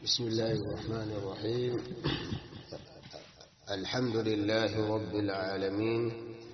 بسم الله الرحمن الرحيم الحمد لله رب العالمين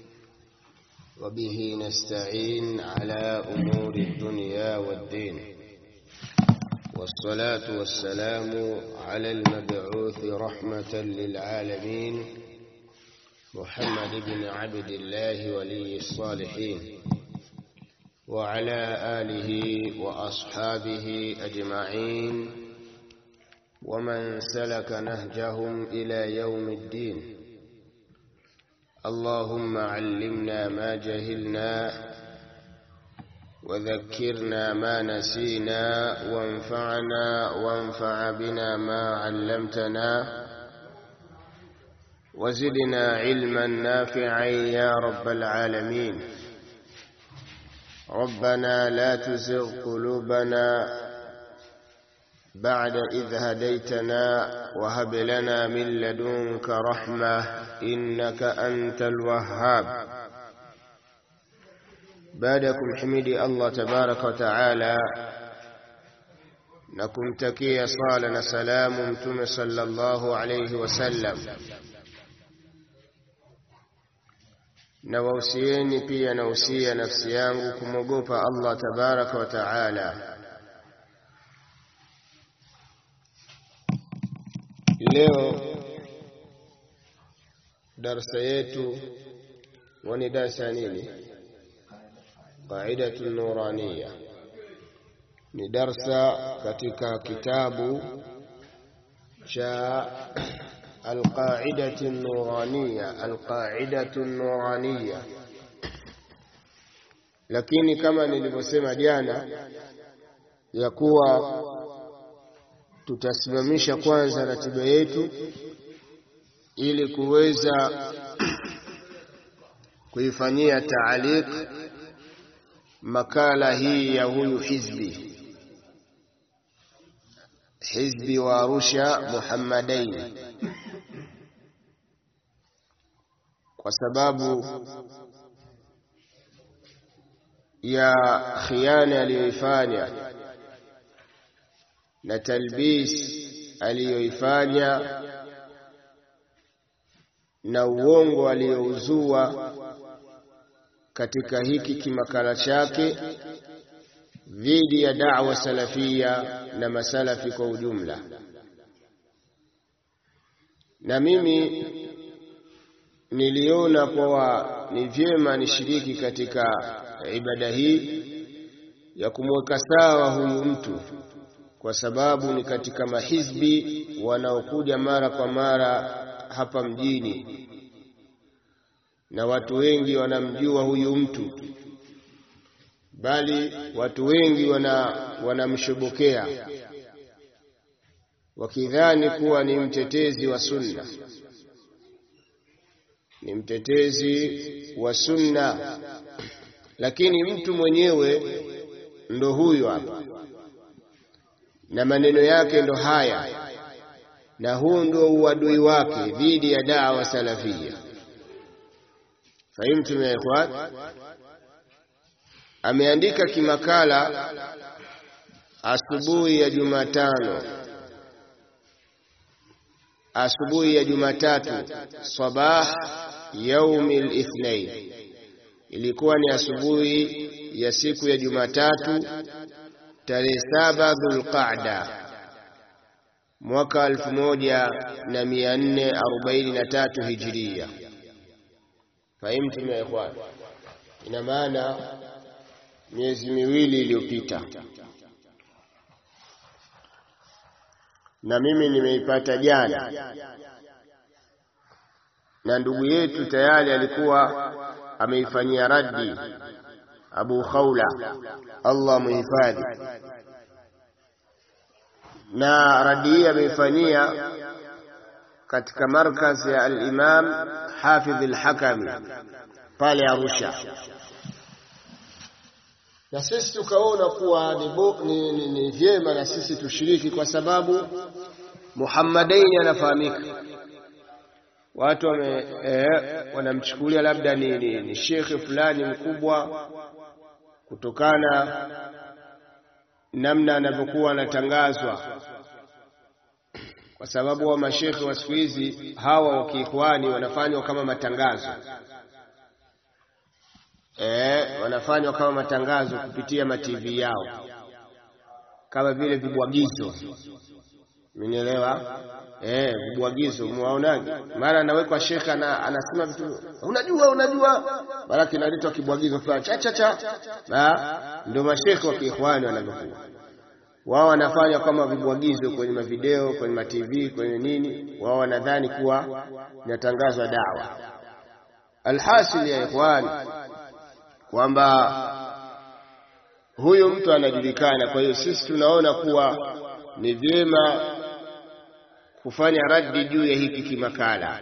وبه نستعين على أمور الدنيا والدين والصلاة والسلام على المبعوث رحمة للعالمين محمد بن عبد الله ولي الصالحين وعلى آله وأصحابه أجمعين ومن سلك نهجهم إلى يوم الدين اللهم علمنا ما جهلنا وذكرنا ما نسينا وانفعنا وانفع بنا ما علمتنا وزدنا علما نافعا يا رب العالمين ربنا لا تزغ قلوبنا بعد إذ هديتنا وهب لنا من لدنك رحمة إنك أنت الوهاب بعدكم حميدي الله تبارك وتعالى نكم تكي صالنا سلام متم صلى الله عليه وسلم na wausieni pia nausia nafsi yangu kumwogopa Allah tabaraka wa taala. Leo darsa yetu wani darsa ya nini? Qaidatu Nuraniya, ni darsa katika kitabu cha القاعدة النورانية القاعدة النورانية lakini kama nilivyosema jana ya kuwa tutasimamisha kwanza ratiba yetu ili kuweza kuifanyia taaliq makala hii ya huyu hizbi hizbi wa Arusha Muhammadaini kwa sababu ya khiana aliyoifanya na talbis aliyoifanya na uongo aliyouzua katika hiki kimakala chake dhidi ya da'wa salafia na masalafi kwa ujumla. Na mimi niliona kwa ni vyema nishiriki katika ibada hii ya kumweka sawa huyu mtu, kwa sababu ni katika mahizbi wanaokuja mara kwa mara hapa mjini, na watu wengi wanamjua huyu mtu, bali watu wengi wana wanamshobokea wakidhani kuwa ni mtetezi wa sunna ni mtetezi wa sunna, lakini mtu mwenyewe ndo huyu hapa, na maneno yake ndo haya, na huu ndo uadui wake dhidi ya dawa salafia. Fahimtum ya ikhwan? Ameandika kimakala asubuhi ya Jumatano asubuhi ya Jumatatu sabah yaumi lithnain, ilikuwa ni asubuhi ya siku ya Jumatatu tarehe saba Dhulqaada mwaka elfu moja na mia nne arobaini na tatu hijiria. Fahimtum ya ikhwan? Ina maana miezi miwili iliyopita na mimi nimeipata jana, na ndugu yetu tayari alikuwa ameifanyia raddi Abu Khawla, Allah muhifadhi, na raddi hii ameifanyia katika markazi ya al-Imam Hafidh al-Hakami pale Arusha na sisi tukaona kuwa ni, ni, ni, ni vyema na sisi tushiriki, kwa sababu Muhammadaini anafahamika, watu wame, eh, wanamchukulia labda ni, ni, ni shekhe fulani mkubwa kutokana namna anavyokuwa anatangazwa kwa sababu wa mashekhe wa siku hizi hawa wa kiikhwani wanafanywa kama matangazo eh, wanafanywa kama matangazo kupitia matv yao kama vile vibwagizo Mnielewa? Eh, vibwagizo muwaonaje? Mara anawekwa shekha na anasema vitu unajua unajua, mara kinaletwa kibwagizo fulani cha cha cha. Ah, ndio mashekhe wa kiikhwani wanavyokuwa. Wao wanafanya kama vibwagizo kwenye mavideo, kwenye ma TV, kwenye nini, wao wanadhani kuwa inatangazwa dawa. Alhasil ya ikhwani kwamba huyu mtu anajulikana, kwa hiyo sisi tunaona kuwa ni vyema kufanya raddi juu ya hiki kimakala.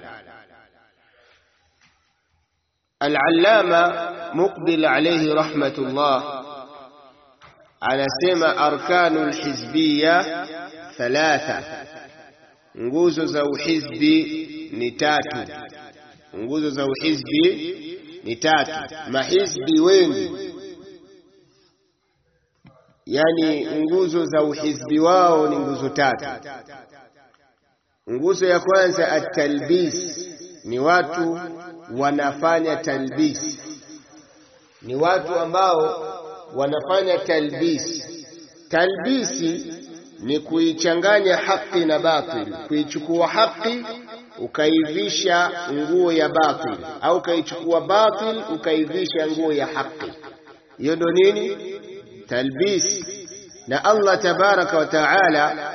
Al-Allama Muqbil alayhi rahmatullah anasema arkanu lhizbiya thalatha, nguzo za uhizbi ni tatu. Nguzo za uhizbi ni tatu. Mahizbi wengi yani nguzo za uhizbi wao ni nguzo tatu. Nguzo ya kwanza at-talbis, ni watu wanafanya talbis, ni watu ambao wanafanya talbis. Talbisi ni kuichanganya haki na batil, kuichukua haki ukaivisha nguo ya batil, au ukaichukua batil ukaivisha nguo ya haki. Hiyo ndo nini? talbis na Allah tabaraka wa taala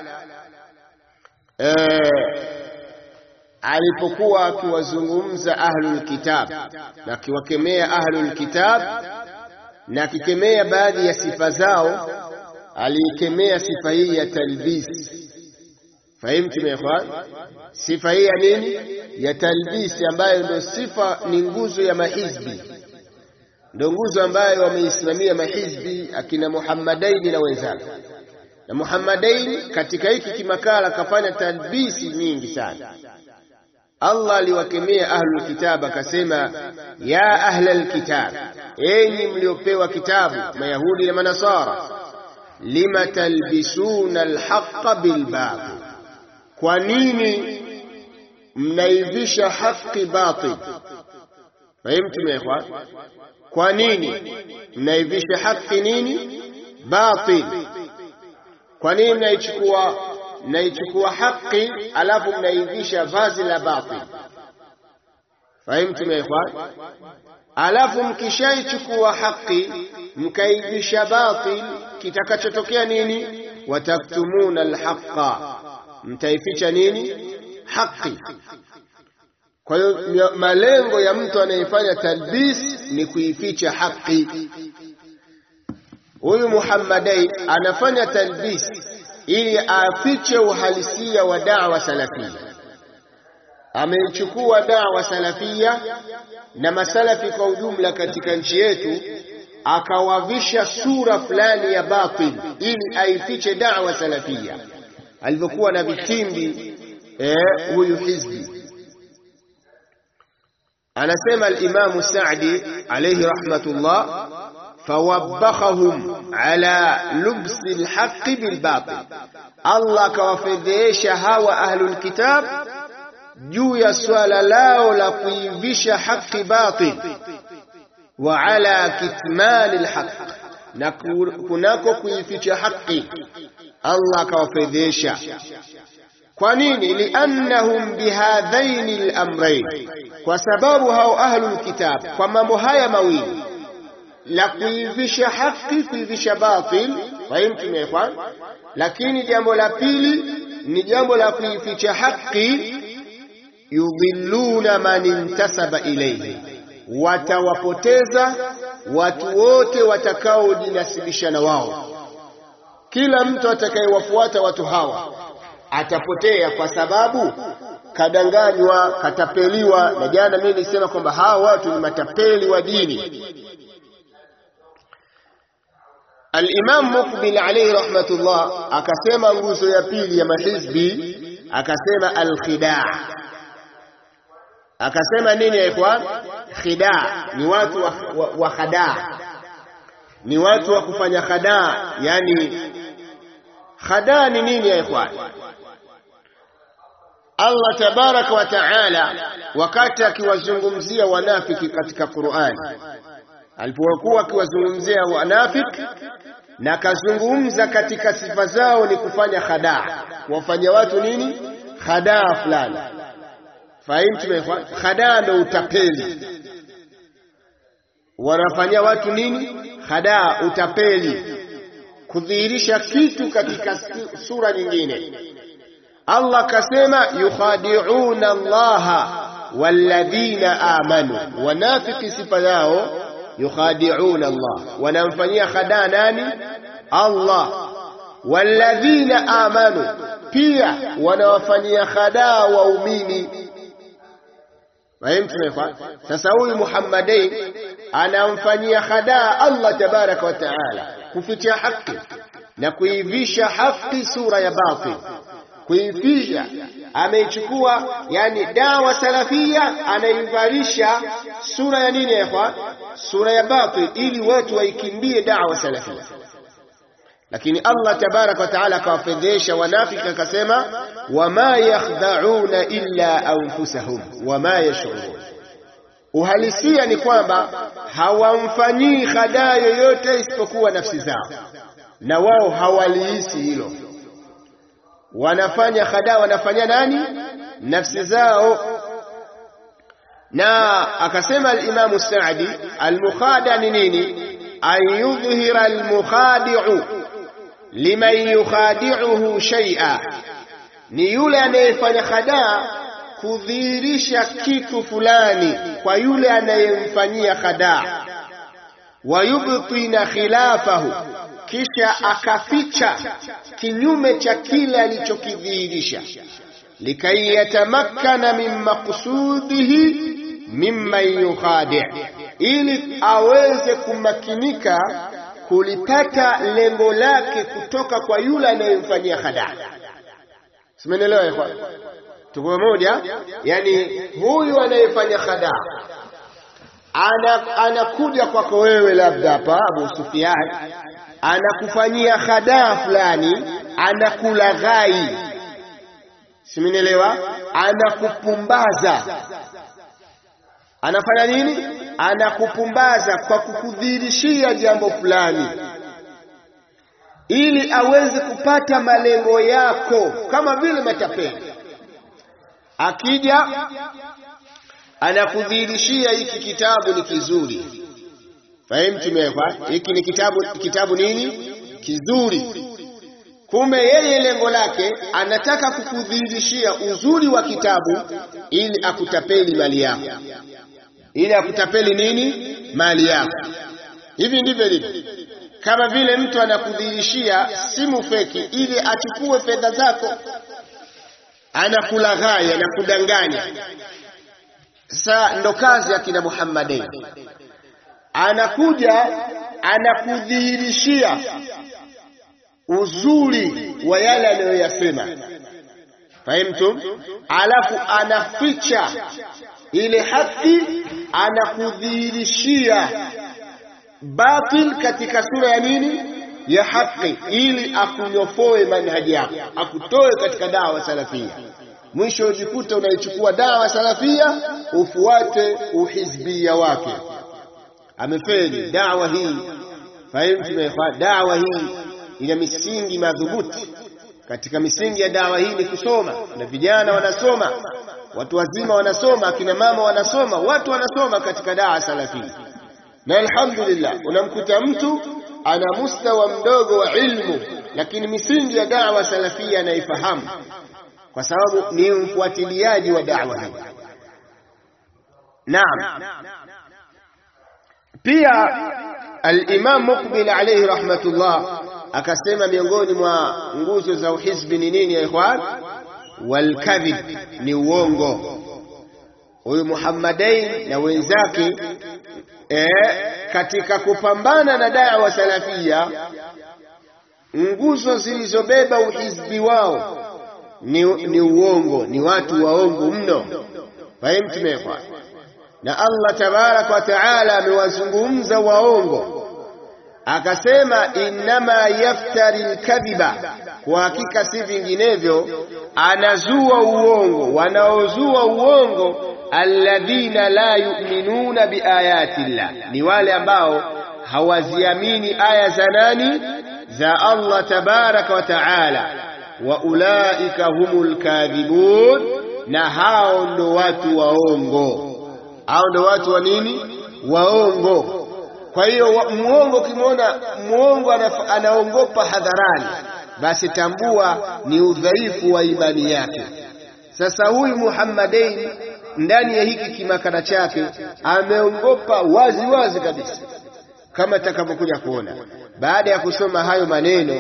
eh, alipokuwa akiwazungumza ahlul kitab na akiwakemea ahlul kitab na akikemea baadhi ya sifa zao, aliikemea sifa hii ya talbis. Fahimtum ya ikhwan? Sifa hii ya nini? Ya talbis, ambayo ndio sifa, ni nguzo ya mahizbi ndio nguzo ambayo wameisimamia mahizbi akina Muhammadaini na wenzake. Na Muhammadaini katika hiki kimakala kafanya talbisi nyingi sana. Allah aliwakemea ahlul kitab akasema, ya ahlal kitab, enyi mliopewa kitabu, Mayahudi na Manasara, lima talbisuna alhaqa bilbatil, kwa nini mnaivisha haki batil? Fahimtum ya ikhwan? Kwa nini mnaivisha haki nini batil? Kwa nini mnaichukua mnaichukua haki alafu mnaivisha vazi la batil? Fahimtum ya ikhwan? Alafu mkishaichukua haki mkaivisha batil, kitakachotokea nini? Wataktumuna alhaqa, mtaificha nini? Haki. Kwa hiyo malengo ya mtu anayefanya talbis ni kuificha haki. Huyu Muhammadai anafanya talbis ili afiche uhalisia wa da'wa salafia. Ameichukua da'wa salafia na masalafi kwa ujumla katika nchi yetu, akawavisha sura fulani ya batil ili aifiche da'wa salafia, alivyokuwa na vitimbi huyu eh, hizbi Anasema al-Imamu Sa'di alayhi rahmatullah, fawabbahum ala lubsi al-haqqi bil-batil, Allah akawafedhesha hawa ahlul kitab juu ya swala lao la kuivisha haki batil, wa ala kitmani al-haqq, na kunako kuificha haki Allah akawafedhesha. Kwa nini? liannahum bihadhaini al-amrayn kwa sababu hao ahlul kitab kwa mambo haya mawili la kuivisha haki, kuivisha batil, fahimtum ya ikhwan. Lakini jambo la pili ni jambo la kuificha haki, yudhilluna man intasaba ilayhi, watawapoteza watu wote watakaojinasibisha na wao. Kila mtu atakayewafuata watu hawa atapotea kwa sababu kadanganywa, katapeliwa. Na jana mimi nilisema kwamba hawa watu ni matapeli wa dini. Al-Imam Muqbil alayhi rahmatullah akasema nguzo ya pili ya mahizbi, akasema al-khidaa. Akasema nini ya ikhwan? Khidaa ni watu wa, wa, wa khadaa, ni watu wa kufanya khadaa. Yani khadaa ni nini ya ikhwan? Allah tabaraka wa taala wakati akiwazungumzia wanafiki katika Qur'an alipokuwa akiwazungumzia wanafiki na akazungumza katika sifa zao ni kufanya khadaa kuwafanya watu nini khadaa fulani fahimu khadaa ndo utapeli wanafanyia watu nini khadaa utapeli kudhihirisha kitu katika sura nyingine Allah kasema yukhadi'una Allaha walladhina amanu wanafiki sifa yao yukhadi'una Allah wanamfanyia khadaa nani Allah walladhina amanu pia wanawafanyia khadaa waumini Fahimtumefaa? Sasa huyu Muhammadin anamfanyia khadaa Allah tabaraka wa taala kuficha haki na kuivisha haki sura ya batil, kuivisha ameichukua yani dawa salafia anaivalisha sura ya nini ya sura ya batil, ili watu waikimbie dawa salafia. Lakini Allah tabaraka wa taala akawafedhesha wanafiki akasema, wama yakhda'una illa anfusahum wama yash'urun. Uhalisia ni kwamba hawamfanyii khadaa yoyote isipokuwa nafsi zao, na wao hawalihisi hilo. Wanafanya khadaa, wanafanya nani? Nafsi zao. Na akasema al-Imamu Saadi, al-mukhada ni nini? an yudhhira al-mukhadi'u liman yukhadi'uhu shay'a, ni yule anayefanya khadaa kudhihirisha kitu fulani kwa yule anayemfanyia khadaa, wayubtina khilafahu, kisha akaficha kinyume cha kile alichokidhihirisha, likai yatamakkana min maqsudihi mimman yukhadi', ili aweze kumakinika kulipata lengo lake kutoka kwa yule anayemfanyia khadaa. Simenelewa ikhwan? Tuko pamoja? Yani huyu anayefanya khadaa ana anakuja kwako wewe, labda hapa Abu Sufyan, anakufanyia khadaa fulani, anakulaghai, simenelewa, anakupumbaza. Anafanya nini? Anakupumbaza kwa kukudhihirishia jambo fulani ili aweze kupata malengo yako, kama vile matapeli. Akija anakudhihirishia hiki kitabu ni kizuri, fahimu tumewekwa, hiki ni kitabu, kitabu nini kizuri. Kumbe yeye lengo lake anataka kukudhihirishia uzuri wa kitabu ili akutapeli mali yako, ili akutapeli nini mali yako. Hivi ndivyo ilivyo kama vile mtu anakudhihirishia simu feki ili achukue fedha zako, anakulaghai, anakudanganya. Sasa ndo kazi ya kina Muhammadin, anakuja anakudhihirishia uzuri wa yale anayoyasema, fahimtum, alafu anaficha ile haki, anakudhihirishia batil katika sura ya nini ya haki, ili akunyofoe manhaji yako, akutoe katika dawa salafia. Mwisho ujikuta unaichukua dawa salafia ufuate uhizbia wake. Amefeli dawa hii. Fahimu, dawa hii ina misingi madhubuti. Katika misingi ya dawa hii ni kusoma, na vijana wanasoma, watu wazima wanasoma, akina mama wanasoma, watu wanasoma katika dawa salafia na alhamdulillah, unamkuta mtu ana mustawa mdogo wa ilmu, lakini misingi ya da'wa salafia anaifahamu kwa sababu ni mfuatiliaji wa da'wa hii. Naam, pia al-Imam Muqbil alayhi rahmatullah akasema miongoni mwa nguzo za uhizbi ni nini ya ikhwan? Walkadhib, ni uongo. Huyu Muhammadain na wenzake E, katika kupambana na da'wa salafia, nguzo zilizobeba uhizbi wao ni, ni uongo, ni watu waongo mno. Fahimtumekwa na Allah tabaraka wa taala amewazungumza waongo, akasema innama yaftari lkadhiba kwa hakika si vinginevyo anazua uongo wanaozua uongo alladhina la yu'minuna biayati llah ni wale ambao hawaziamini aya za nani za Allah tabaraka wa taala wa ulaika humul kadhibun na hao ndo watu waongo hao ndo watu wa nini waongo kwa hiyo muongo ukimwona muongo anaongopa hadharani basi tambua ni udhaifu wa imani yake sasa huyu Muhammadain ndani ya hiki kimakana chake ameongopa wazi wazi kabisa kama takavyokuja kuona baada ya kusoma hayo maneno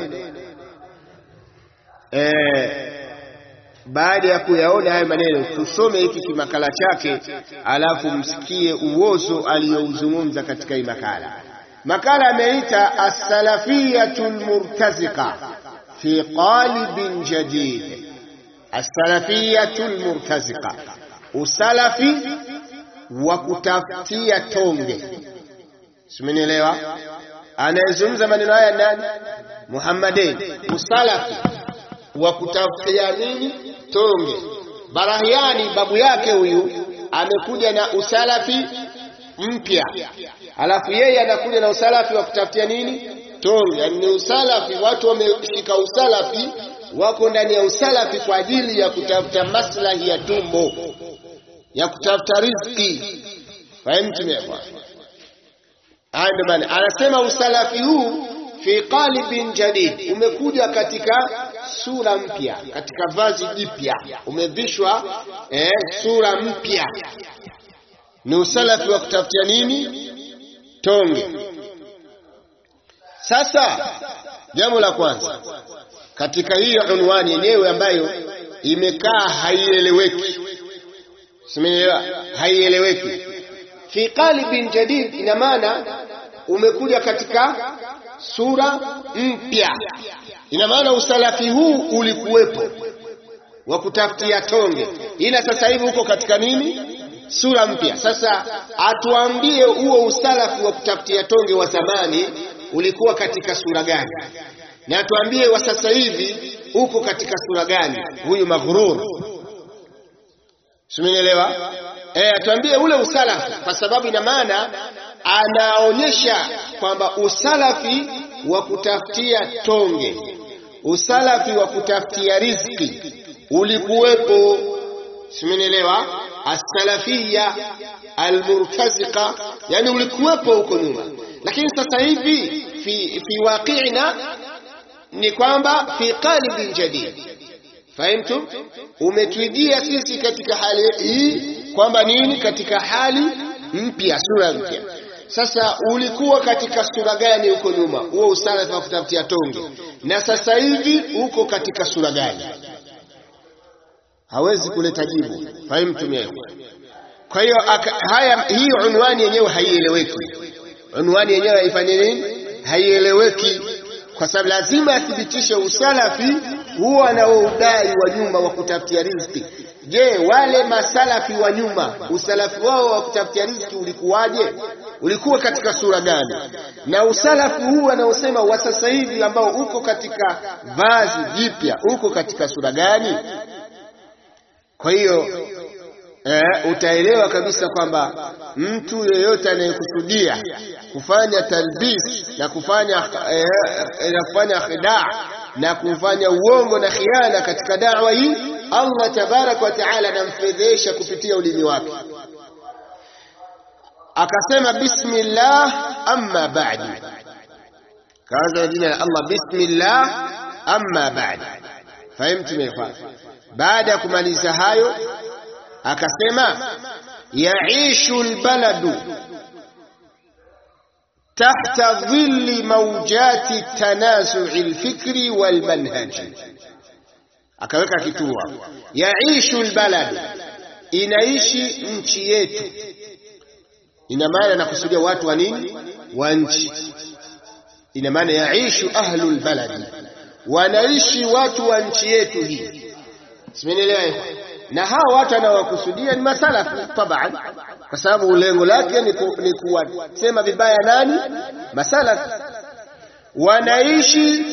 eh, baada ya kuyaona hayo maneno tusome hiki kimakala chake alafu msikie uozo aliyouzungumza katika hii makala makala ameita as-salafiyatu al-murtaziqa fi qalibin jadid as-salafiyatu al-murtaziqa usalafi wa kutafutia tonge simenielewa anayezungumza maneno haya nani Muhammadin usalafi wa kutafutia nini tonge Barahiani babu yake huyu amekuja na usalafi mpya alafu yeye anakuja na usalafi wa kutafutia nini tonge yani ni usalafi watu wameshika usalafi wako ndani ya usalafi kwa ajili ya kutafuta maslahi ya tumbo ya kutafuta riziki fahimu tumekwa haya ndio maana anasema usalafi huu fi qalibin jadid umekuja katika sura mpya katika vazi jipya umevishwa eh, sura mpya ni usalafi wa kutafutia nini tonge sasa jambo la kwanza katika hiyo unwani yenyewe ambayo imekaa haieleweki simeelewa haieleweki fi qalibin jadid ina maana umekuja katika sura mpya ina maana usalafi huu ulikuwepo wa kutafutia tonge ila sasa hivi uko katika nini sura mpya sasa atuambie huo usalafi wa kutafutia tonge wa zamani ulikuwa katika sura gani na atuambie wa sasa hivi uko katika sura gani huyu maghrur simenielewa eh atuambie ule usalafi kwa sababu ina maana anaonyesha kwamba usalafi wa kutafutia tonge usalafi wa kutafutia riziki ulikuwepo simenielewa as-salafiyya al-murtaziqa yani ulikuwepo huko nyuma lakini sasa hivi fi fi waqi'ina ni kwamba fi qalibin jadid fahimtu umetujia sisi katika hali hii kwamba nini katika hali mpya sura mpya sasa ulikuwa katika sura gani huko nyuma huo usalafi wa kutafutia tonge na sasa hivi uko katika sura gani hawezi kuleta jibu fahimu tumia kwa hiyo haya hii unwani yenyewe haieleweki unwani yenyewe haifanye nini haieleweki kwa sababu lazima athibitishe usalafi huo anaoudai wa nyuma wa kutafutia riziki je wale masalafi wa nyuma usalafi wao wa kutafutia riziki ulikuwaje ulikuwa katika sura gani na usalafi huu anaosema wa sasa hivi ambao uko katika vazi jipya uko katika sura gani kwa hiyo eh, utaelewa kabisa kwamba mtu yeyote anayekusudia kufanya talbis na kufanya eh, na kufanya khidaa na kufanya uongo na khiana katika da'wa hii Allah tabarak wa taala anamfedhesha kupitia ulimi wake akasema bismillah amma ba'du kaanza jina la Allah bismillah amma ba'du fahimtu mefa baada ya kumaliza hayo akasema yaishu albaladu tahta dhilli mawjati tanasu'i alfikri walmanhaji akaweka kituo yaishu albaladu inaishi nchi yetu ina maana nakusudia watu wa nini wa nchi ina maana yaishu ahlu albaladi wanaishi watu wa nchi yetu hii simenielewa na hawa watu anawakusudia ni masalafu taban kwa sababu lengo lake ni, ku, ni kuwasema vibaya nani masalafu wanaishi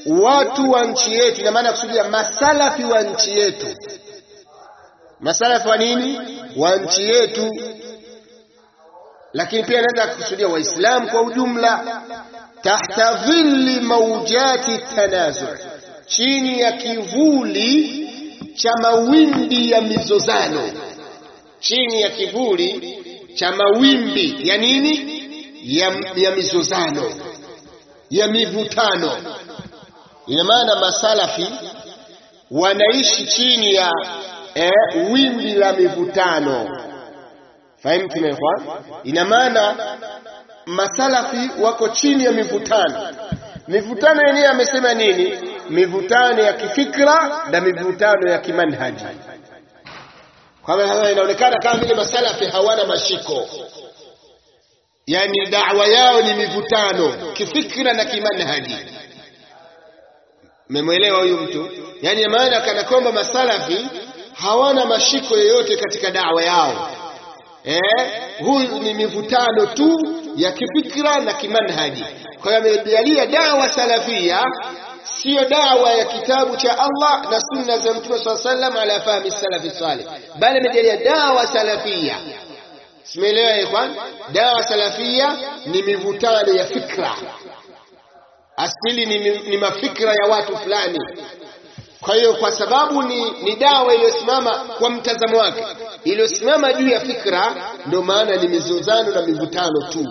watu wa nchi yetu, ina maana kusudia masalafi wa nchi yetu. Masalafi wa nini? Wa nchi yetu, lakini pia anaweza kusudia Waislamu kwa ujumla. Tahta dhilli maujati tanazu, chini ya kivuli cha mawimbi ya mizozano, chini ya kivuli cha mawimbi ya nini? Ya, ya mizozano ya mivutano. Ina maana masalafi wanaishi chini ya eh, wimbi la mivutano. Fahimu tumekwa? Ina maana masalafi wako chini ya mivutano. Mivutano yenyewe amesema nini? Mivutano ya kifikra na mivutano ya kimanhaji. Kwa maana inaonekana kama vile masalafi hawana mashiko yani da'wa yao ni mivutano kifikra na kimanhaji. Memwelewa huyu mtu? Yani maana kana kwamba masalafi hawana mashiko yoyote katika da'wa yao. Eh, huyu ni mivutano tu ya kifikra na kimanhaji. Kwa hiyo amejalia da'wa salafia siyo dawa ya kitabu cha Allah na sunna za Mtume swalla sallam ala fahmi salafi salih, bali amejalia dawa salafia Simeelewa ya ikhwan? Dawa salafia ni mivutano ya fikra, asili ni, ni mafikra ya watu fulani. Kwa hiyo kwa sababu ni, ni dawa iliyosimama kwa mtazamo wake, iliyosimama juu ya fikra, ndio maana ni mizozano na mivutano tu.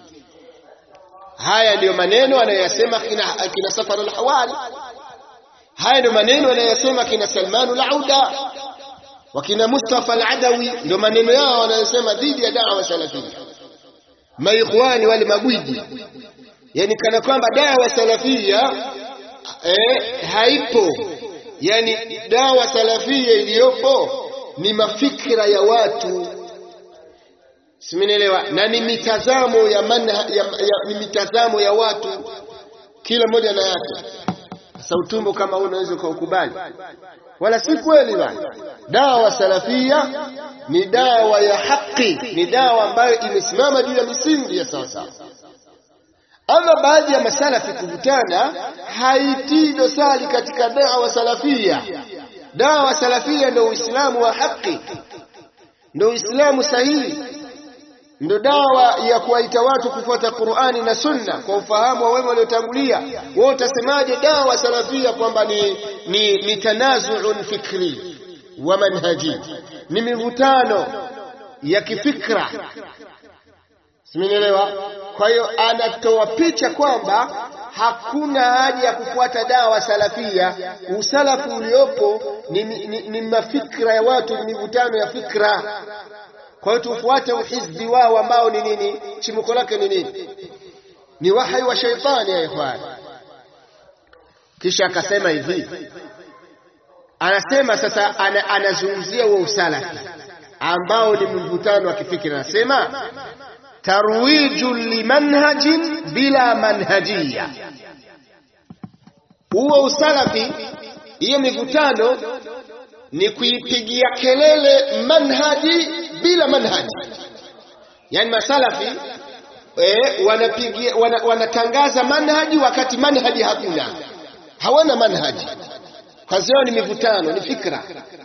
Haya ndiyo maneno anayoyasema kina, kina Safar al-Hawali. Haya ndiyo maneno anayoyasema kina Salmanu al-Auda wakina Mustafa al-Adawi ndio maneno yao wanayosema dhidi ya dawa salafia. Maikhwani wale magwiji, yani kana kwamba dawa salafia eh, haipo. Yani dawa salafia iliyopo ni mafikra ya watu, simenielewa, na ni mitazamo ya manha, ya, ya, ni mitazamo ya watu, kila mmoja na yake. Sasa utumbo kama huu unaweza ukaukubali? Wala si kweli bana. Dawa salafia ni dawa ya haki, ni dawa ambayo imesimama juu ya misingi ya sawasawa. Ama baadhi ya masalafi kuvutana haitii dosari katika dawa salafia. Dawa salafia ndio Uislamu wa haki, ndio Uislamu sahihi, ndio dawa ya kuwaita watu kufuata Qur'ani na Sunna kwa ufahamu wa wema waliotangulia. Wewe utasemaje dawa salafia kwamba ni, ni, ni tanazuun fikri wa manhaji, ni mivutano ya kifikra simenielewa? Kwa hiyo anatoa picha kwamba hakuna haja ya kufuata dawa salafia. Usalafu uliopo ni, ni, ni mafikra ya watu, ni mivutano ya fikra. Kwa hiyo tufuate uhizbi wao ambao ni nini? Chimbuko lake ni nini? Ni wahyi wa shaitani ya ikhwani. Kisha akasema hivi, anasema sasa, ana, anazungumzia huo usalafi ambao ni mvutano wa kifikira, anasema tarwiju limanhajin bila manhajia. Huo usalafi, hiyo mivutano ni kuipigia kelele manhaji bila manhaji. Yani masalafi eh, wanapigia wana, wanatangaza manhaji wakati manhaji hakuna, hawana manhaji. Kazi yao ni mivutano, ni fikra,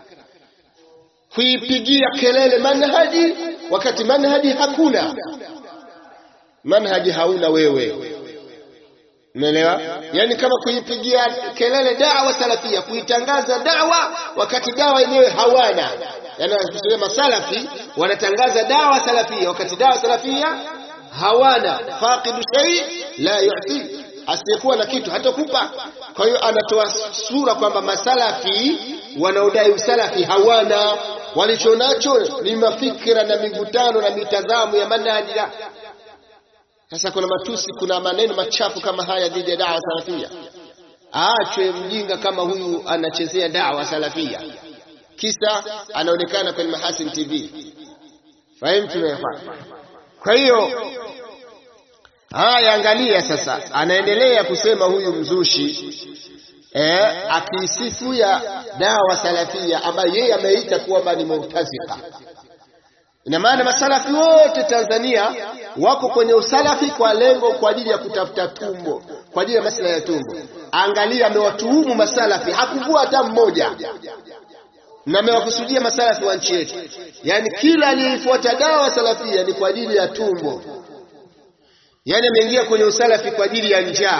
kuipigia kelele manhaji wakati manhaji hakuna. Manhaji hauna wewe, umeelewa? Yani kama kuipigia kelele dawa salafia, kuitangaza dawa wakati dawa yenyewe hawana. Yani kusema masalafi wanatangaza dawa salafia wakati dawa salafia hawana. Faqidu shay la yu'ti, asiyekuwa na kitu hatakupa. Kwa hiyo anatoa sura kwamba masalafi wanaodai usalafi hawana walichonacho ni mafikira na mivutano na mitazamo ya manhaji. Sasa kuna matusi, kuna maneno machafu kama haya dhidi ya dawa salafia. Aachwe mjinga kama huyu anachezea dawa salafia, kisa anaonekana kwenye Mahasin TV. Fahimu tumefa. Kwa hiyo haya, angalia sasa, anaendelea kusema huyu mzushi eh, akiisifu ya dawa salafia ambayo yeye ameita kwamba ni murtazika. ina maana masalafi wote Tanzania wako kwenye usalafi kwa lengo kwa ajili ya kutafuta tumbo kwa ajili ya maslahi ya tumbo angalia amewatuhumu masalafi hakuvua hata mmoja na amewakusudia masalafi wa nchi yetu yaani kila aliyefuata dawa salafia ni kwa ajili ya tumbo yaani ameingia kwenye usalafi kwa ajili ya njaa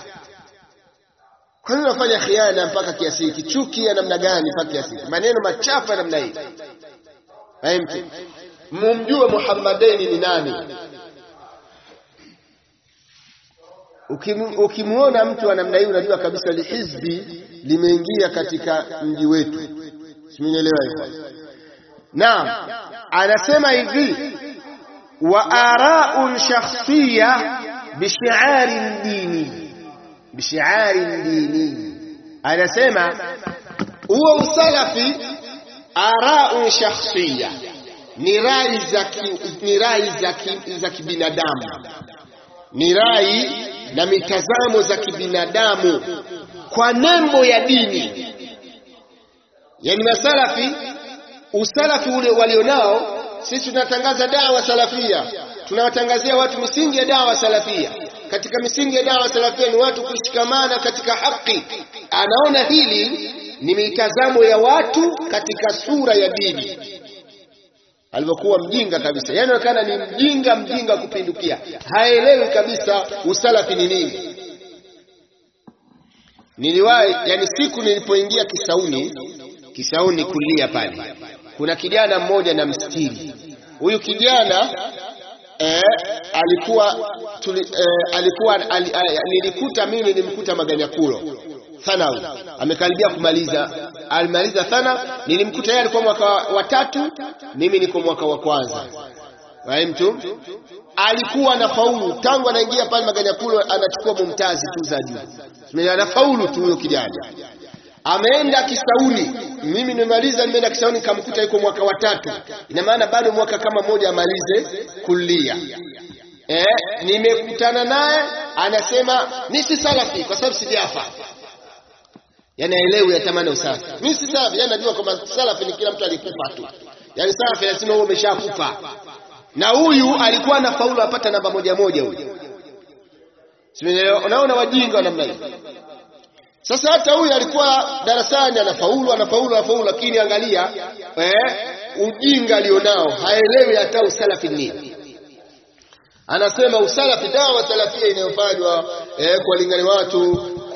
kwa nini unafanya khiana mpaka kiasi hiki chuki ya namna gani mpaka kiasi hiki maneno machafu ya namna hii mtu mumjue Muhammadeni ni nani ukimwona mtu wa namna hii unajua kabisa lihizbi limeingia katika mji wetu simenielewa hivyo naam anasema hivi wa ara'un shakhsiyya bishi'arin dini bishi'arin dini anasema huo usalafi ara'un shakhsiyya ni rai za ni rai za za kibinadamu ni rai na mitazamo za kibinadamu kwa nembo ya dini yani masalafi usalafi ule walionao sisi tunatangaza dawa salafia tunawatangazia watu misingi ya dawa salafia katika misingi ya dawa salafia ni watu kushikamana katika haki anaona hili ni mitazamo ya watu katika sura ya dini alivyokuwa mjinga kabisa yani onekana ni mjinga mjinga kupindukia haelewi kabisa usalafi ni nini niliwahi yani siku nilipoingia kisauni kisauni kulia pale kuna kijana mmoja na mstiri huyu kijana eh, alikuwa tuli, eh, alikuwa al, al, nilikuta mimi nilimkuta maganyakulo thanawi amekaribia kumaliza alimaliza thana nilimkuta yeye alikuwa mwaka wa tatu mimi niko mwaka wa kwanza mtu alikuwa na faulu tangu anaingia pale maganyakulo anachukua mumtazi tu za juu anafaulu tu huyo kijana ameenda Kisauni, mimi nimemaliza, nimeenda Kisauni nikamkuta yuko mwaka wa tatu, ina maana bado mwaka kama moja amalize kulia. Eh, nimekutana naye anasema mimi si salafi kwa sababu sijafa. Yaani aelewi yatamani usafi. Mimi si salafi, yaani najua kwamba salafi ni kila mtu alikufa tu. Yaani salafi lazima uwe umeshakufa. Na huyu alikuwa anafaulu apata namba moja moja huyu. Simeelewa? Unaona wajinga wa namna hiyo. Sasa hata huyu alikuwa darasani anafaulu anafaulu anafaulu, lakini angalia eh, ujinga alionao, haelewi hata usalafi nini. Anasema usalafi, dawa salafia inayofanywa eh, kuwalingania watu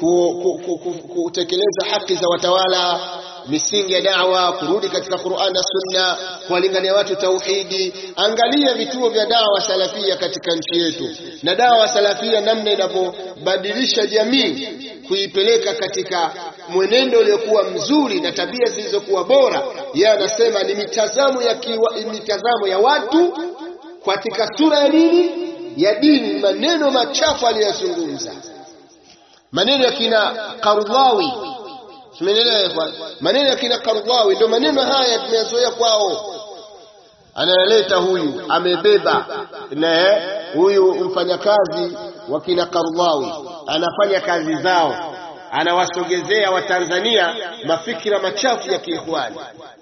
kutekeleza haki za watawala, misingi ya dawa, kurudi katika Qur'an na Sunna, kuwalingania watu tauhidi. Angalia vituo vya dawa salafia katika nchi yetu, na dawa salafia namna inavyobadilisha jamii kuipeleka katika mwenendo uliokuwa mzuri na tabia zilizokuwa bora. Yeye anasema ni mitazamo ya kiwa, mitazamo ya watu katika sura ya nini ya dini, maneno machafu aliyozungumza, maneno ya kina Qardawi, tumeelewa maneno ya kina Qardawi, ndio maneno haya tumeyazoea kwao. Anayeleta huyu amebeba na huyu mfanyakazi wa kina Qardawi anafanya kazi zao, anawasogezea Watanzania mafikira machafu ya kiikhwani,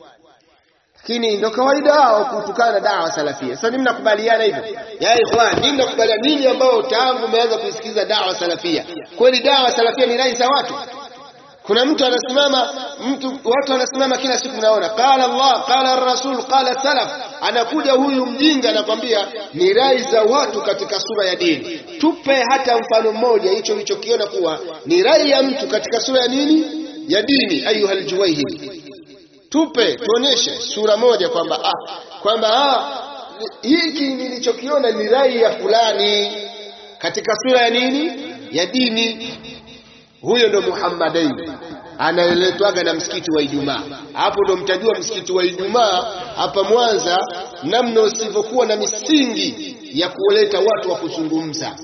lakini ndio kawaida wao kutukana na dawa salafia. Sasa mimi nakubaliana hivyo ya ikhwan, mimi nakubaliana nini ambao tangu umeanza kusikiliza dawa salafia, kweli dawa salafia ni rai za watu kuna mtu anasimama mtu watu wanasimama kila siku mnaona qala Allah qala rasul qala salaf anakuja huyu mjinga anakwambia ni rai za watu katika sura ya dini tupe hata mfano mmoja hicho ulichokiona kuwa ni rai ya mtu katika sura ya nini ya dini ayuha aljuwayhid tupe tuoneshe sura moja kwamba ah kwamba ah hiki nilichokiona ni rai ya fulani katika sura ya nini ya dini huyo ndo Muhammadain anayeletwaga na msikiti wa Ijumaa. Hapo ndo mtajua msikiti wa Ijumaa hapa Mwanza namna usivyokuwa na misingi ya kuleta watu wa kuzungumza.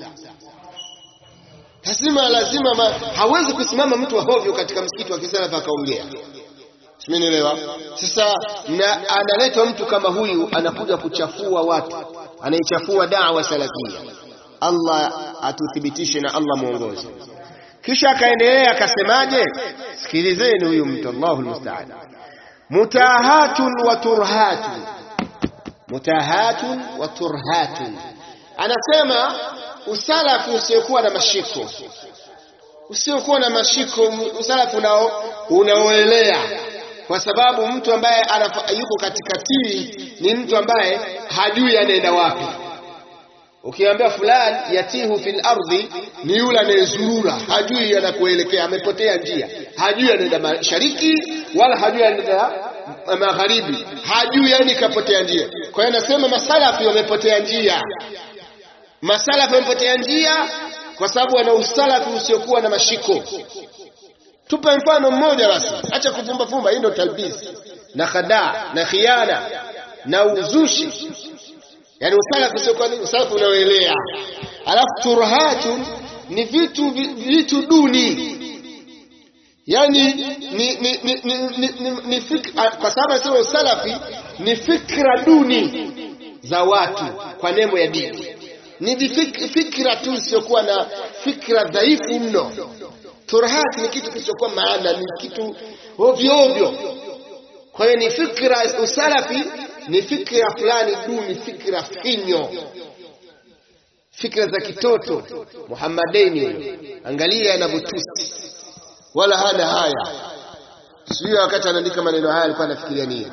Lazima lazima ma, hawezi kusimama mtu wa hovyo katika msikiti wa kisalafu akaongea. Simenielewa? Sasa na analetwa mtu kama huyu anakuja kuchafua watu, anaichafua da'wa salafia. Allah atuthibitishe na Allah muongoze. kisha akaendelea akasemaje sikilizeni huyu mtu Allahu almusta'an mutahatun wa turhatun mutahatun wa turhatun anasema usalafu usiokuwa na mashiko usiokuwa na mashiko usalafu unao unaoelea kwa sababu mtu ambaye yuko katikati ni mtu ambaye hajui anaenda wapi ukiambia fulani yatihu fil ardhi ni yule anayezurura hajui anakuelekea amepotea njia hajui anaenda mashariki wala hajui anaenda magharibi hajui yani kapotea njia kwa hiyo nasema masalafi wamepotea njia masalafi wamepotea njia kwa sababu wana usalafi usiokuwa na mashiko tupe mfano mmoja basi acha kufumba fumba hii ndio talbisi na khadaa na khiana na uzushi yani usalafu usiokuwa nini usalafu unaoelea alafu turhatun ni vitu vitu duni yani ni, ni, ni, ni, ni, ni, ni fikra, kwa sababu anasema usalafi ni fikra duni za watu kwa nembo ya dini ni fikra tu isiyokuwa na fikra dhaifu mno turhati ni kitu kisichokuwa maana ni kitu ovyo ovyo kwa hiyo ni fikra usalafi ni fikra fulani duni fikra finyo fikra za kitoto muhammadeni angalia anavyotusi wala hana haya sijui wakati anaandika maneno haya alikuwa anafikiria nini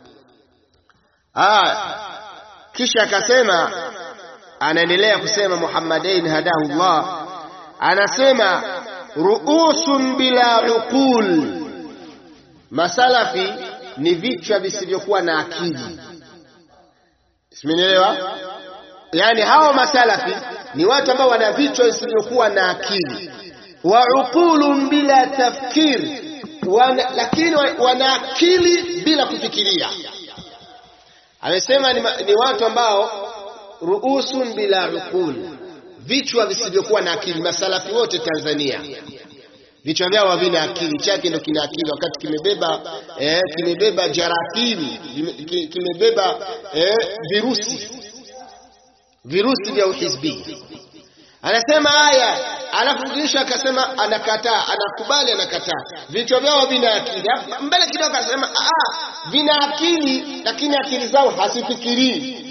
ah kisha akasema anaendelea kusema muhammadain hadahullah anasema ruusun bila uqul masalafi ni vichwa visivyokuwa na akili simenielewa yaani hao masalafi ni watu ambao wana vichwa visivyokuwa na akili wa uqulun bila tafkir wana, lakini wana akili bila kufikiria amesema ni, ni watu ambao ruusun bila uqul vichwa visivyokuwa na akili masalafi wote Tanzania vichwa vyao havina akili chake ndo kina akili wakati kimebeba eh, kimebeba jarathimi kimebeba eh, virusi virusi vya uhizbi anasema haya alafu kisha akasema anakataa anakubali anakataa vichwa vyao havina akili mbele kidogo akasema ah vina akili lakini akili zao hazifikirii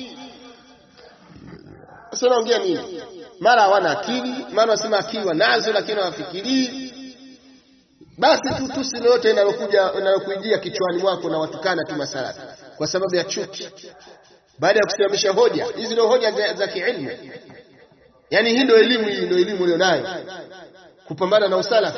sasa naongea nini mara hawana akili mara wasema akili wanazo lakini hawafikirii basi tu tusi lolote linalokuja linalokuijia kichwani mwako na watukana tu masalafi kwa sababu ya chuki baada ya kusimamisha hoja hizi ndio hoja za, za kiilmu yani hii ndio elimu hii ndio elimu ulionayo kupambana na usalafi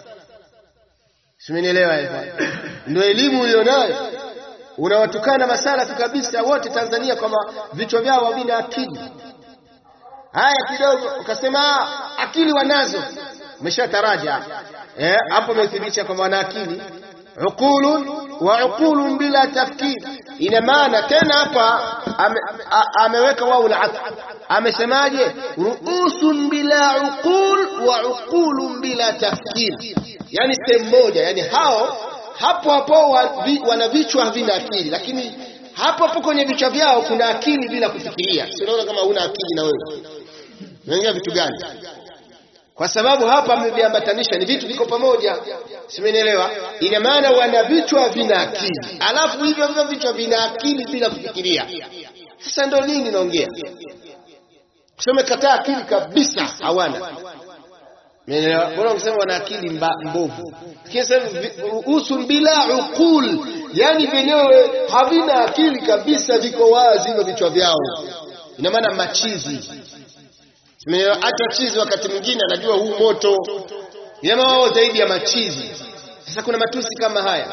simenielewa ndio elimu ulionayo unawatukana masalafi kabisa wote Tanzania kwamba vichwa vyao havina akili haya kidogo ukasema akili wanazo umeshataraja eh hapo umethibitisha kwamba wana akili uqulun wa uqulun bila tafkir ina maana tena hapa ame, ameweka wao al amesemaje ruusun bila uqul wa uqulun bila tafkir yani sehemu moja yani hao hapo hapo wana vichwa havina akili lakini hapo hapo kwenye vichwa vyao kuna akili bila kufikiria unaona kama una akili na wewe unaingia vitu gani kwa sababu hapa ameviambatanisha ni vitu viko pamoja simenielewa ina maana wana vichwa vina akili alafu hivyo hivyo vichwa vina akili bila kufikiria sasa ndo nini naongea kusema kataa akili kabisa hawana Umeelewa? Bora ungesema wana akili mbovu. Kisa usul bila uqul, yani vyenyewe havina akili kabisa, viko wazi hivyo vichwa vyao. Ina maana machizi. Umeelewa? Hata chizi wakati mwingine anajua huu moto. Ina maana wao zaidi ya machizi. Sasa kuna matusi kama haya.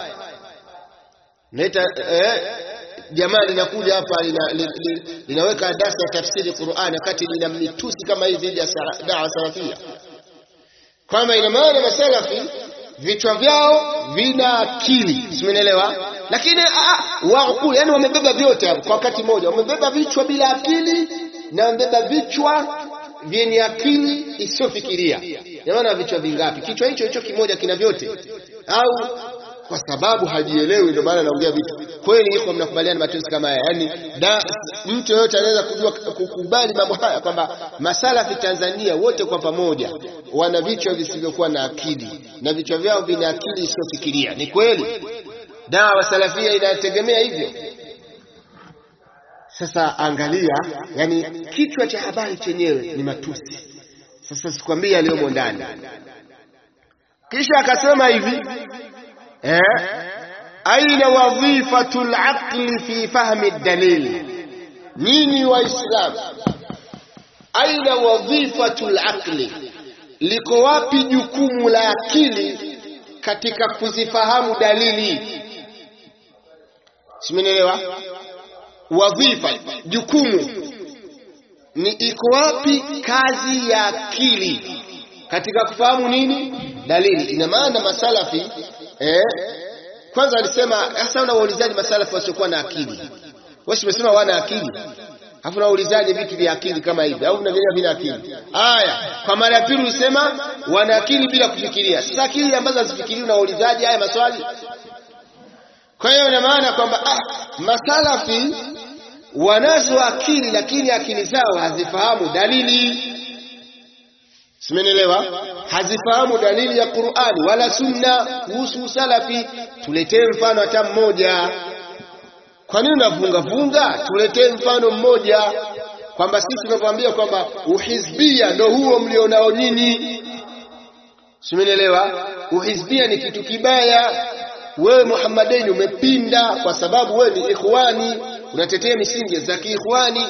Naita eh, jamaa linakuja hapa lina, lina, linaweka darasa ya tafsiri Qur'an wakati lina mitusi kama hii dhidi ya dawa salafia kwamba ina maana masalafi vichwa vyao vina akili simenielewa lakini waqul yani wamebeba vyote hapo kwa wakati mmoja wamebeba vichwa bila akili na wamebeba vichwa vyenye akili isiyofikiria maana vichwa vingapi kichwa hicho hicho kimoja kina vyote au kwa sababu hajielewi ndio maana anaongea vitu kweli iko mnakubaliana matusi kama haya yani da, mtu yeyote anaweza kujua kukubali mambo haya kwamba masalafi Tanzania wote kwa pamoja wana vichwa visivyokuwa na akili na vichwa vyao vina akili isiyofikiria ni kweli dawa salafia inategemea hivyo Sasa angalia, yani kichwa cha habari chenyewe ni matusi. Sasa sikwambia aliyomo ndani. Kisha akasema hivi eh, aina wadhifatu laqli fi fahmi dalil. Nyinyi Waislamu, aina wadhifatu laqli, liko wapi jukumu la akili katika kuzifahamu dalili? Simenielewa? Wadhifa, jukumu ni iko wapi kazi ya akili katika kufahamu nini dalili? Ina maana masalafi eh, kwanza alisema hasa, unawaulizaje masalafi wasiokuwa na akili? Wewe umesema wana akili, alafu unaulizaje vitu vya akili kama hivi, au vinavyia vina akili? Haya, kwa mara ya pili ulisema wana akili bila kufikiria. Sasa akili ambazo hazifikirii unaulizaje haya maswali? Kwa hiyo ina maana kwamba ah, masalafi wanazo akili lakini akili zao hazifahamu dalili. Simenielewa? Hazifahamu dalili ya Qur'ani wala Sunna kuhusu salafi. Tuletee mfano hata mmoja. Kwa nini unafunga funga? Tuletee mfano mmoja, kwamba sisi tunavyoambia kwamba uhizbia ndo huo mlionao nyinyi. Simenielewa? Uhizbia ni kitu kibaya. Wewe Muhammadeni umepinda kwa sababu wewe ni ikhwani unatetea misingi za kiikhwani.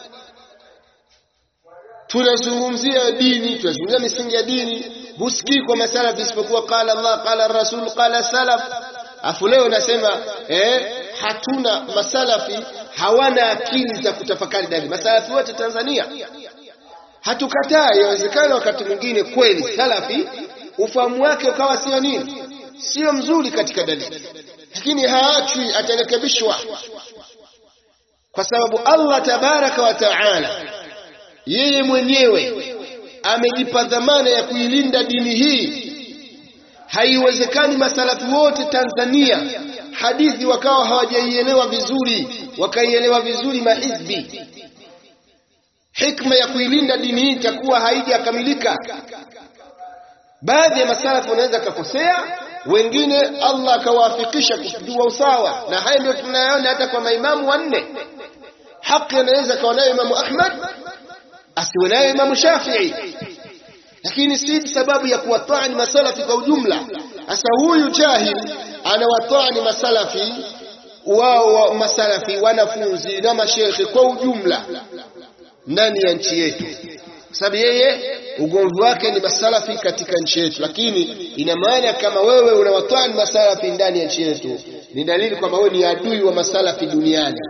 Tunazungumzia dini, tunazungumzia misingi ya dini, husikii kwa masalafi isipokuwa qala Allah qala Rasul qala salaf. Afu leo nasema eh, hatuna masalafi hawana akili za kutafakari dalili. Masalafi wote Tanzania hatukataa, yawezekana wakati mwingine kweli salafi ufahamu wake ukawa sio nini, sio mzuri katika dalili, lakini haachwi, atarekebishwa kwa sababu Allah tabaraka wa taala yeye mwenyewe amejipa dhamana ya kuilinda dini hii. Haiwezekani masalafi wote Tanzania hadithi wakawa hawajaielewa vizuri, wakaielewa vizuri mahizbi. Hikma ya kuilinda dini hii itakuwa haijakamilika. Baadhi ya masalafi wanaweza kakosea, wengine Allah akawafikisha kujua usawa, na haya ndio tunayaona hata kwa maimamu wanne haki anaweza kawa nayo Imamu Ahmad asiwe nayo Imamu Shafii, lakini si sababu ya kuwatani masalafi kwa ujumla. Sasa huyu jahil anawatani masalafi wao wa masalafi wanafunzi na mashekhe kwa ujumla ndani ya nchi yetu, kwa sababu yeye ugomvi wake ni masalafi katika nchi yetu. Lakini ina maana kama wewe unawatani masalafi ndani ya nchi yetu, ni dalili kwamba wewe ni adui wa masalafi duniani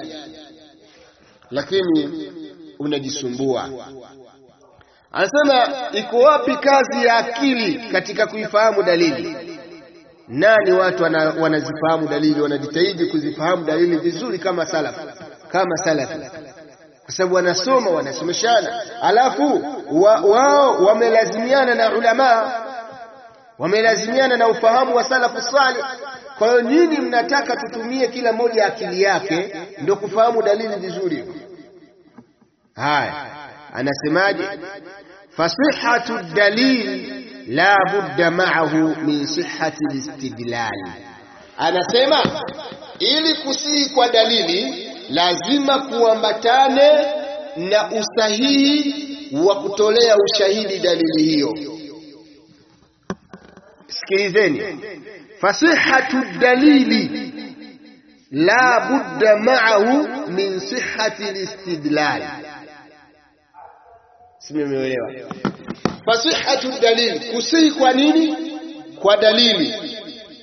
lakini unajisumbua. Anasema iko wapi kazi ya akili katika kuifahamu dalili? Nani watu wana, wanazifahamu dalili, wanajitahidi kuzifahamu dalili vizuri kama salafu, kama salafi, kwa sababu wanasoma, wanasomeshana, alafu wa, wao wamelazimiana na ulamaa, wamelazimiana na ufahamu wa salafu salih. Kwa hiyo nyinyi mnataka tutumie kila mmoja akili yake ndio kufahamu dalili vizuri. Haya, anasemaje? fasihatu dalil la budda ma'ahu min sihhati listidlal. Anasema ili kusihi kwa dalili lazima kuambatane na usahihi wa kutolea ushahidi dalili hiyo. Sikilizeni, fasihatu dalili la budda ma'ahu min sihhati listidlal. Simeelewa? Fasihatu dalili, kusihi kwa nini? Kwa dalili.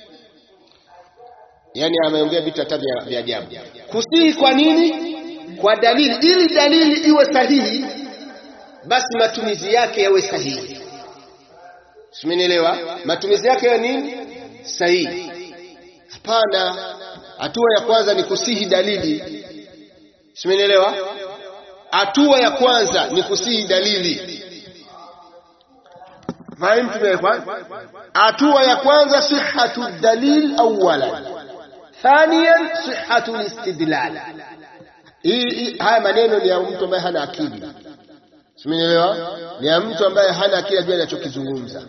Yani ameongea vitu hata vya ajabu. Kusihi kwa nini? Kwa dalili, ili dalili iwe sahihi, basi matumizi yake yawe sahihi. Simenielewa? Matumizi yake ya nini? Sahihi. Hapana, hatua ya kwanza ni kusihi dalili. Simenielewa? Hatua ya kwanza ni kusihi dalili. Fahimu tumewekwa? Hatua ya kwanza sihhatu dalil awwalan, thaniyan sihhatu listidlal. Hii haya maneno ni ya mtu ambaye hana akili. Simenielewa? Ni ya mtu ambaye hana akili ajua anachokizungumza.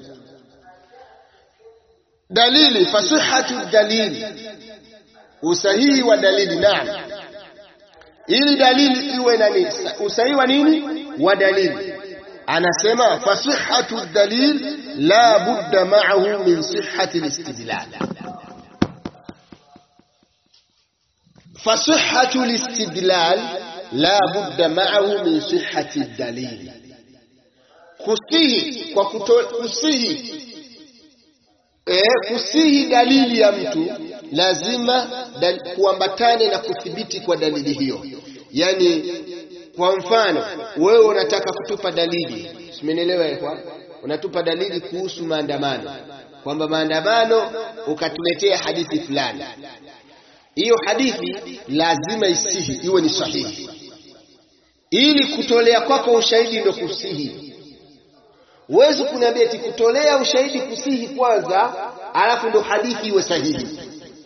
Dalili, fasihhatu dalili, usahihi wa dalili. Naam, ili dalili iwe nani usahihi wa nini wa dalili anasema fasihhatu dalil la budda ma'ahu min sihhati al-istidlal fasihhatu al-istidlal la budda ma'ahu min sihhati ad-dalil kusihi kwa kuto, kusihi e, kusihi dalili ya mtu lazima dal, kuambatane na kuthibiti kwa dalili hiyo yani kwa mfano wewe unataka kutupa dalili simenielewa kwa unatupa dalili kuhusu maandamano kwamba maandamano ukatuletea hadithi fulani hiyo hadithi lazima isihi iwe ni sahihi ili kutolea kwako ushahidi ndio kusihi huwezi kuniambia eti kutolea ushahidi kusihi kwanza alafu ndo hadithi iwe sahihi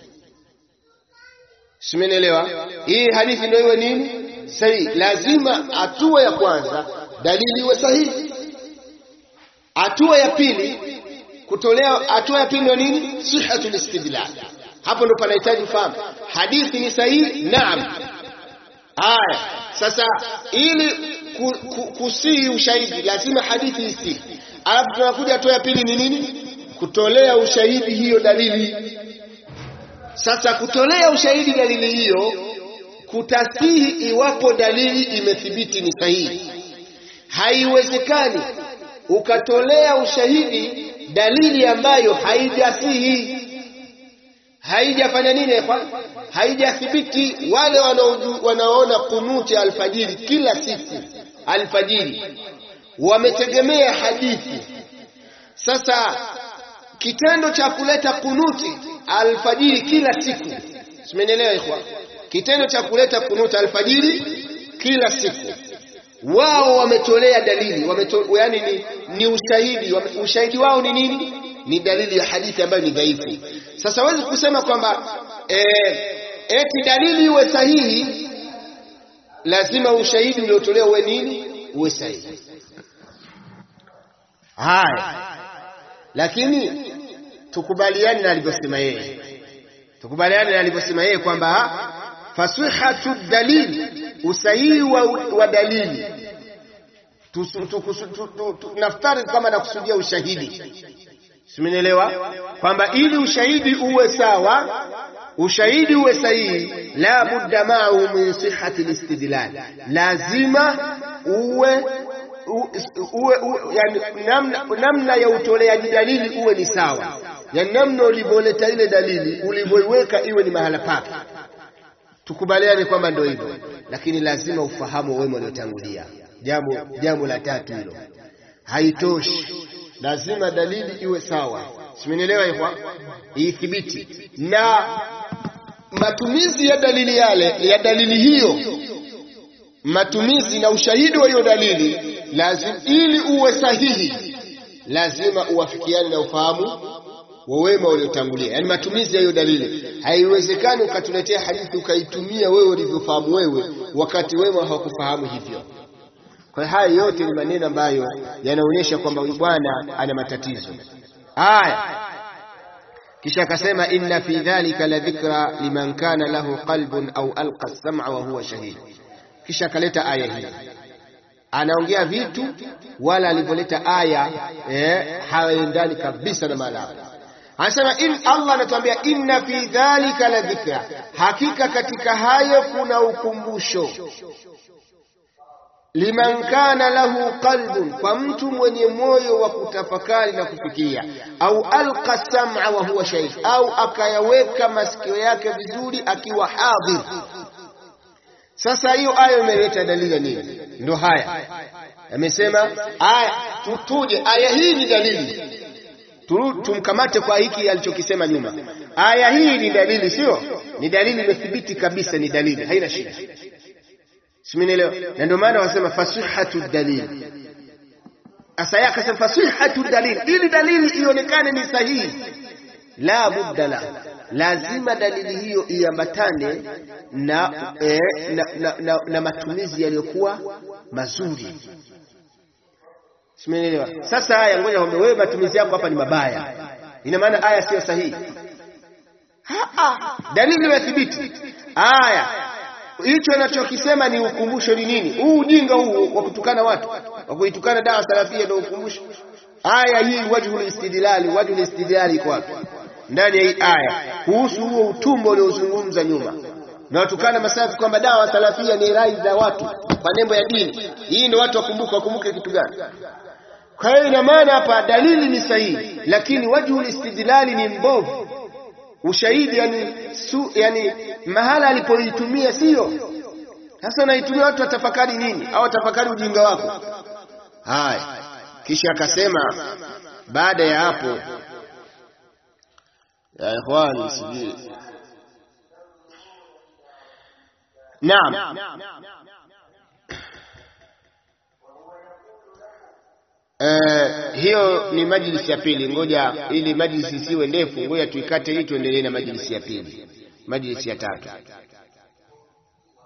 simenielewa hii hadithi ndio iwe nini sahihi lazima hatua ya kwanza dalili iwe sahihi hatua ya pili kutolea hatua ya pili ndio nini sihatul istidlal hapo ndo panahitaji fahamu hadithi ni sahihi naam haya sasa ili ku, ku, kusihi ushahidi lazima hadithi isihi alafu tunakuja hatua ya pili ni nini kutolea ushahidi hiyo dalili sasa kutolea ushahidi dalili hiyo kutasihi iwapo dalili imethibiti ni sahihi haiwezekani ukatolea ushahidi dalili ambayo haijasihi haijafanya nini haijathibiti wale wanaoona kunuti alfajiri kila siku alfajiri wametegemea hadithi sasa kitendo cha kuleta kunuti alfajiri kila siku simenielewa ikhwa kitendo cha kuleta kunuti alfajiri kila siku wao wametolea dalili wameto, yani ni, ni ushahidi wame, ushahidi wao ni nini ni dalili ya hadithi ambayo ni dhaifu sasa wezi kusema kwamba e, eti dalili iwe sahihi lazima ushahidi uliotolewa uwe nini uwe sahihi haya lakini tukubaliane na alivyosema yeye tukubaliane na alivyosema yeye kwamba fasihatu dalili usahihi wa, wa dalili naftari kama nakusudia ushahidi simenielewa kwamba ili ushahidi uwe sawa ushahidi uwe sahihi la budda ma'ahu min sihhati al-istidlal lazima uwe uwe, uwe yani, namna, namna ya utoleaji dalili uwe ni sawa yani namna ulivyoleta ile dalili ulivyoiweka iwe ni mahala pake tukubaliane kwamba ndio hivyo lakini lazima ufahamu wema uliotangulia jambo jambo la tatu hilo haitoshi lazima dalili iwe sawa simenielewa hivyo ithibiti na matumizi ya dalili yale ya dalili hiyo matumizi na ushahidi wa hiyo dalili lazima ili uwe sahihi lazima uwafikiane na ufahamu wa wema uliotangulia yani matumizi ya hiyo dalili haiwezekani ukatuletea hadithi ukaitumia wewe ulivyofahamu wewe wakati wema hawakufahamu hivyo kwa haya yote ni maneno ambayo yanaonyesha kwamba huyu bwana ana matatizo haya kisha akasema inna fi dhalika la dhikra liman kana lahu qalbun au alqa as-sam'a wa huwa shahid kisha akaleta aya hii anaongea vitu wala alivyoleta aya eh, haendani kabisa na maana anasema in Allah anatuambia inna fi dhalika la dhikra hakika katika hayo kuna ukumbusho liman kana lahu qalbun kwa mtu mwenye moyo wa kutafakari na kufikiria au alqa sam'a wa huwa shahid au akayaweka masikio yake vizuri akiwa hadhir sasa hiyo aya imeleta dalili nini ndio haya amesema aya tuje aya hii ni dalili tumkamate kwa hiki alichokisema nyuma aya hii ni dalili sio ni dalili imethibiti kabisa ni dalili haina shida simenielewa na ndio maana wasema fasihatu dalil asa yake akasema fasihatu dalil ili dalili ionekane ni sahihi la budda la lazima dalili hiyo iambatane na, eh, na, na, na, na matumizi yaliyokuwa mazuri simenielewa sasa haya ngoja kwamba wewe matumizi yako hapa ni mabaya ina maana aya sio sahihi dalili imethibiti aya hicho anachokisema ni ukumbusho ni nini huu ujinga huu wa kutukana watu wa kuitukana dawa salafia ndio ukumbusho aya hii wajhul istidlali wajhul istidlali iko wapi ndani ya hii aya kuhusu huo utumbo uliozungumza nyuma na watukana masafi kwamba dawa salafia ni rai za watu kwa nembo ya dini hii ndio watu wakumbuke wakumbuke kitu gani kwa hiyo ina maana hapa dalili ni sahihi lakini wajhul istidlali ni mbovu ushahidi yani, su, yani mahala alipoitumia sio sasa naitumia watu watafakari nini au watafakari ujinga wako haya kisha akasema baada ya hapo ya ikhwani sijui naam Uh, hiyo ni majlisi ya pili. Ngoja ili majlisi isiwe ndefu, ngoja tuikate hii tuendelee na majlisi ya pili, majlisi ya tatu.